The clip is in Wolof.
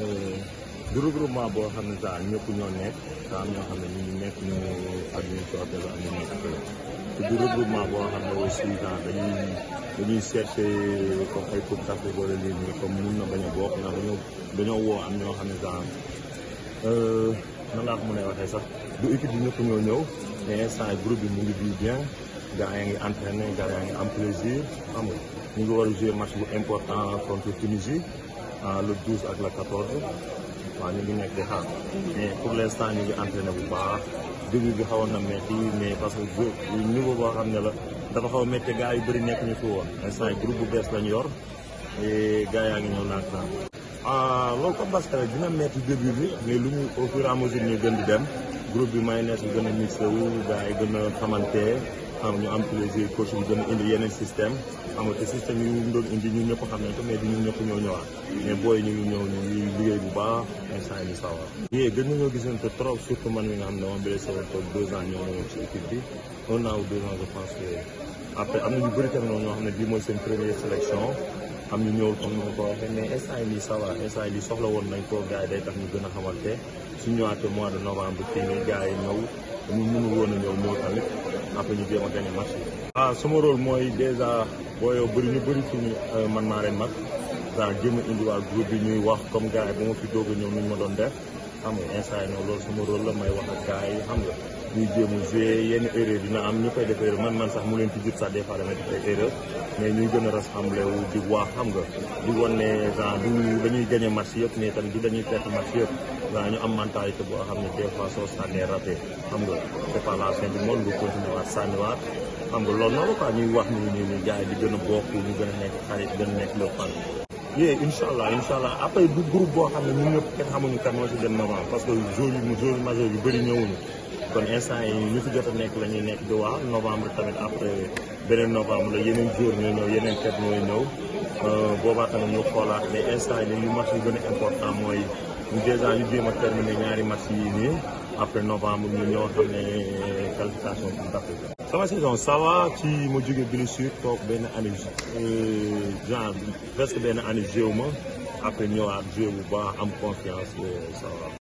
du regroupement boo xam ne daal ñëpp ñoo nekk daa am ñoo xam ne ñu ngi nekk ñu ak ñu coote la ñu nekk te du regroupement boo xam ne aussi daal dañuy dañuy chercher comme ay coupe d'Afrique wala lii nii comme mun na bañ a bokk ndax dañoo dañoo woo am ñoo xam ne daal nan laa ko mën a waxee sax du équipe bi ñëpp ñoo ñëw mais instant groupe bi mu ngi di bien gars yaa ngi entraîné gars yaa ngi am plaisir xam nga ñu ngi war a jouer match bu important contre Tunisie le 12 ak le 14 waaw ñu ngi nekk di xaar mais pour l' instant ñu ngi entraîné bu baax début bi xawoon na métti mais parce que niveau boo xam ne la dafa xaw a métti gars yu bëri nekk ñu fi woon instant yi groupe bu bees lañ yor et gars yaa ngi ñëw naag naa ah loolu comme parce que dina métti début bi mais lu ñu au fur et à mesure ñu gën di dem groupe bi mayonnaise bi gën a mixé wu gars yi gën a xamante xam ñu am plaisir coach bi gën a indi yeneen système xam nga te système yi ñu doon indi ñun ñëpp xam nañ ko mais du ñun ñëpp ñoo ñëwaat mais booy ñu ngi ñëw ñu ngi liggéey bu baax instant yi ñu sawar yée gën nañoo gisante trop surtout man mi nga xam ne moom blessé woon toog deux ans ñoo ñëwoon ci équipe bi un an ou deux ans je pense que après am na ñu bëri tamit ñoo xam ne bii mooy seen première sélection am ñu ñëwul comme ni ma ko waxee mais instant yi nii ça va instant yi nii soxla woon nañ ko gars yi day tax ñu gën a xamante su ñëwaatee mois de novembre fii nii gars yi ñëw ñu mënul woon a ñëw ñëw tamit après ñu jéem a gagné match yi. ah sama rôle mooy dèjà boo yow bëri ñu bëri fi ñu man maa leen mag genre jéem a indiwaat groupe bi ñuy wax comme gars yi ba ma fi doog a ñëw ni ñu ma doon def xam nga instant yi noonu loolu sama rôle la may wax ak gars yi xam nga ñuy jéem a joué yenn erreur dina am ñu koy def erreur man man sax mu leen ci jut sax des fois damay def ay erreur mais ñuy gën a rassemblé wu di wax xam nga di wan ne genre du dañuy gagné match yëpp mais tamit du dañuy perte match yëpp waaw ñu am mentalité boo xam ne des fois soo sànnee raté xam nga c'est pas la fin du monde nga continuer waat sànniwaat xam nga loolu noonu quoi ñuy wax nii nii nii gars yi di gën a bokk ñu gën a nekk xarit gën a nekk le fan yee incha allah incha allah après du groupe boo xam ne ñun ñëpp kenn xamuñu kan moo ci dem novembre parce que joueurs yu joueurs majeurs yu bëri ñëwuñu kon instant yi ñu fi jot a nekk la ñuy nekk di waa novembre tamit après beneen novembre la yeneen joueurs ñooy ñëw yeneen tête ñooy ñëw boobaa tamit ñu xoolaat mais instant yi li match yu gën a important mooy déjà ñu jéem a terminer ñaari match yi nii après novembre ñu ñëw xam ne qualification pour d'Afrique sama saison ça va ci ma jóge blessure toog benn année genre presque benn année jéew ma après ñëwaat joué bu baax am confiance ça va